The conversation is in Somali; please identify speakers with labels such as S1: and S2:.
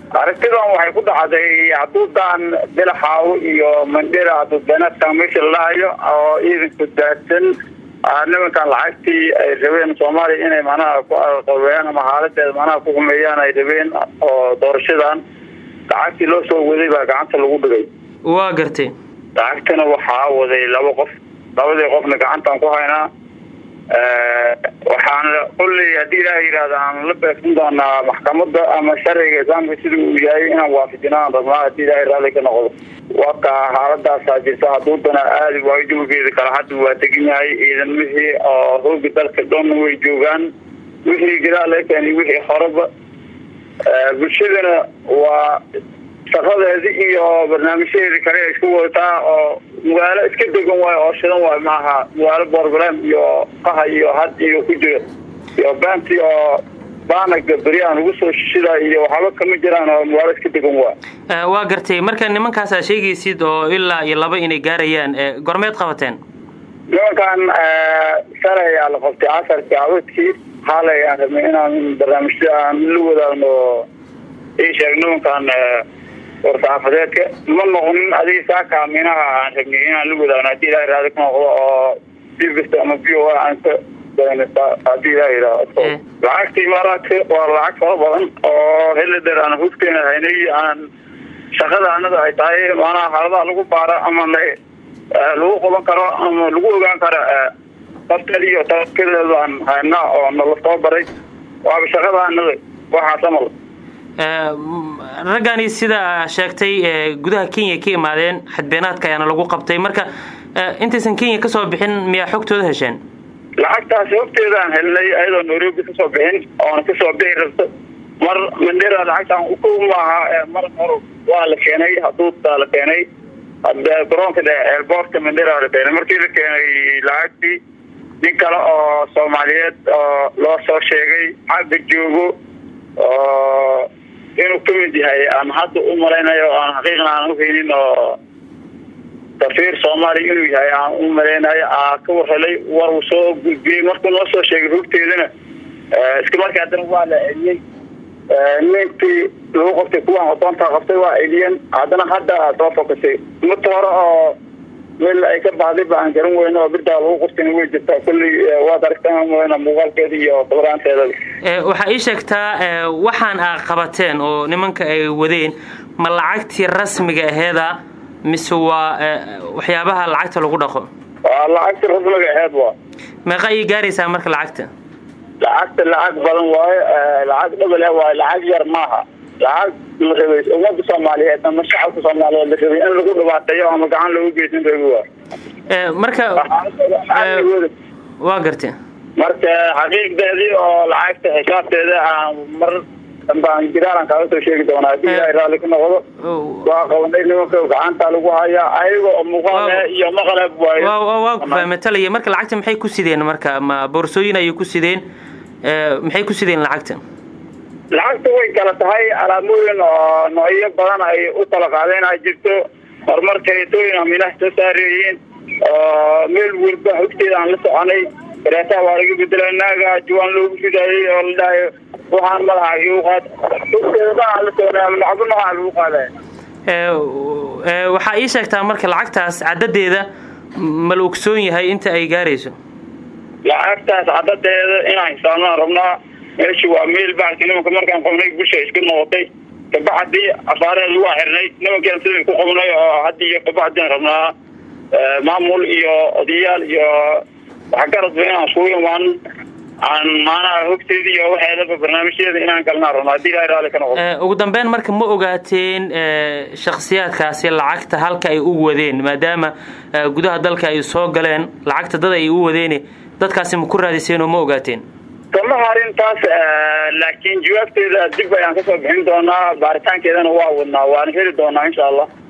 S1: aragtidan waxay ku dhacday haduudan bilaxaawo iyo mandhera haduudbeneedkan meesha lalahayo oo ciidanku daadsan nimankan lacagtii ay rabeen soomaaliya inay manaha ku aqabeeyaan ama xaaladeeda manaha ku humeeyaan ay rabeen oo doorashadan lacagtii loo soo waday baa gacanta lagu dhigay
S2: waa gartay
S1: lacagtana waxaa waday laba qof labadii qofna gacantaan ku haynaa waxaan kulley haddii ilaaha yidhaahda aan la beegsan doonaa maxkamada ama sharciga islaamka sida uu yahay inaan waafajinaan rabnaa haddii ilaahay raalli ka noqdo waka xaaladaasaa jirta haduudana aadi waayo jawigeeda kale hadda waa degan yahay ciidamihii oo hooga dalka dhan way joogaan wixii gadaal laga keenay wixii horeba bulshadana waa shaqadeedi iyo barnaamijyadeedi kale ay isku wadataa oo magaalo iska degan waayo oo shidan waayo maaha magaalo borblem iyo qaha iyo had iyo ku jira iyo baanti oo baanaga beryahan ugu soo shishida iyo waxaaba kama jiraan oo magaalo iska degan waay
S2: waa gartay marka nimankaasaa sheegaysid oo ilaa iyo laba inay gaarayaan gormeed qabateen
S1: nimankan shalay ayaa la qabtay casarkii abadkii xaalay aan rabnay inaan barnaamijya aan la wadaagno ii sheeg nimankan warsaxaafadeedka ma noqonin adiga saaka minaha aan rabnay inaan la wadaagno haddii ilaha raadi ka noqdo oo bbs ama v o aan ka hadii ilaha yidhaahdo lacagtii imaaraadka waa lacag fara badan oo xilli dheer aan hugteena haynay aan shaqada anada ay tahay maanaha xaaladaha lagu baaro ama lagu qaban karo ama lagu ogaan karo dafteed iyo takedeed aan haynaa oo nala soo baray waaba shaqada anada waxaas amal
S2: raggani sida sheegtay gudaha kenya ka imaadeen xadbeenaadka ayaana lagu qabtay marka intaysan kenya kasoo bixin miyaa xogtooda hesheen
S1: lacagtaasi hogteedaan helnay ayadoo nairobi kasoo bixin oona kasoo bixi rabto mar mandera lacagtaan uko maaha mar hor waa la keenay haduudtaa la keenay garoonka dhe eerboortka mandera la keenay markii la keenay lacagtii nin kale oo soomaaliyeed oo loo soo sheegay xagga joogo oo inuu kamid yahay aan hadda u malaynayo aan xaqiiqna aan uhaynin oo safiir soomaaliya inuu yahay aan u malaynayo aa ka warhelay war uu soo gudbiyey markuu noo soo sheegay hogteedana iska markii haddana waa la celiyey ninkii lagu qabtay kuwaan odoontaa qabtay waa celiyeen haddana hadda soo fokasay mata hore oo meel ay ka baxday ba aan garan weyno oo birdaa lagu qabtayna way jirtaa kulley waad aragtaan weyna muuqaalkeeda iyo qabraanteedaba
S2: waxaa ii sheegtaa waxaan aa qabateen oo nimanka ay wadeen ma lacagtii rasmiga aheeda mise waa waxyaabaha lacagta lagu dhaqo
S1: waa lacagta rasmiga aheed waa
S2: meeqa ayay gaaraysaa marka lacagta
S1: lacagta lacag badan waayo lacag dhabal ah waayo lacag yar maaha lacag la rabay ummadda soomaaliyeed ama shacabka soomaaliyeed la rabay in lagu dhibaateeyo ama gacan loogu geysan rabi waa
S2: marka waa gartay
S1: marka xaqiiqdeedii oo lacagta xisaabteeda aan mar dambaan jiraalan kaaga soo sheegi doonaa hadii ilahay raalli ka noqdo waa qabanay nimanka gacanta lagu hayaa ayaga oo muuqaal iyo maqalab waayo
S2: waa ku fahmatalaya marka lacagta maxay ku sideen marka ma boorsooyin ayay ku sideen maxay ku sideen lacagta
S1: lacagta way kala tahay alaamooyin oo noocyo badan ay u kala qaadeen ay jirto horumar kareetooyin aminaha soo saareeyiin oo meel walba hogteeda aan la soconay kareetaha waa laga bedela naaga jawaan loogu ridaayay oo la dhahayo waxaan madaxa igu qaad hogteeda dhan aan la soconay ama lacabo nooca lagu qaadaya
S2: waxaa ii sheegtaa marka lacagtaas cadadeeda ma la ogsoon yahay inta ay gaarayso
S1: lacagtaas cadadeeda inaan xisaabnaan rabnaa meesha waa meel baalki nimanka markaan qabnay bulsha iska noqotay kabaxadii afaaraheeda waa xirnay nimankeena sidai ku qabnay oo hadda iyo kabaxadiin rabnaa maamul iyo odayaal iyo waxgaradba inaan iskugu imaan aan maanaha hogteeda iyo waxeedaba barnaamijyadeeda inaan galnaa rabnaa hadii ilahay raalli ka noqdo
S2: ugu dambeyn marka ma ogaateen shakhsiyaadkaasi lacagta halka ay u wadeen maadaama gudaha dalka ay soo galeen lacagta dad ay u wadeene dadkaasi ma ku raadiseen oo ma ogaateen
S1: kama harin taas laakiin jawaabteeda dib ayaan kasoo bixin doonaa baaritaankeedana waa wadnaa waana heli doonaa insha allah